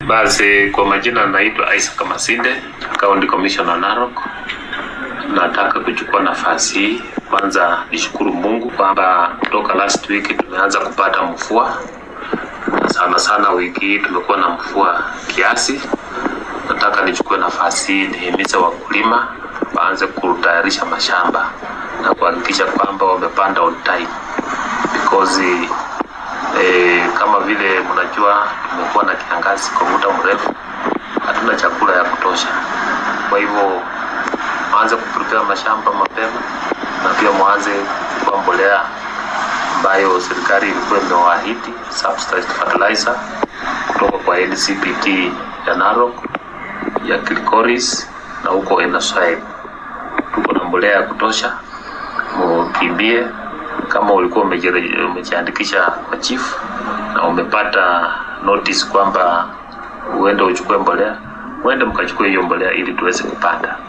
Basi kwa majina naitwa Isaac Masinde, County Commissioner Narok. Nataka kuchukua nafasi hii kwanza nishukuru Mungu kwamba kutoka last week tumeanza kupata mvua, na sana sana wiki hii tumekuwa na mvua kiasi. Nataka nichukue nafasi hii nihimize wakulima waanze kutayarisha mashamba na kuhakikisha kwamba wamepanda on time because eh, kama vile mnajua tumekuwa na kiangazi kwa muda mrefu, hatuna chakula ya kutosha. Kwa hivyo mwanze kuprepare mashamba mapema na pia mwanze kuchukua mbolea ambayo serikali ilikuwa imewaahidi subsidized fertilizer kutoka kwa NCPT ya Narok, ya Kilgoris na huko Enaswaib. Tuko na mbolea ya kutosha, mukimbie kama ulikuwa umeji- umejiandikisha kwa chief na umepata notice kwamba uende uchukue mbolea, uende mkachukue hiyo mbolea ili tuweze kupanda.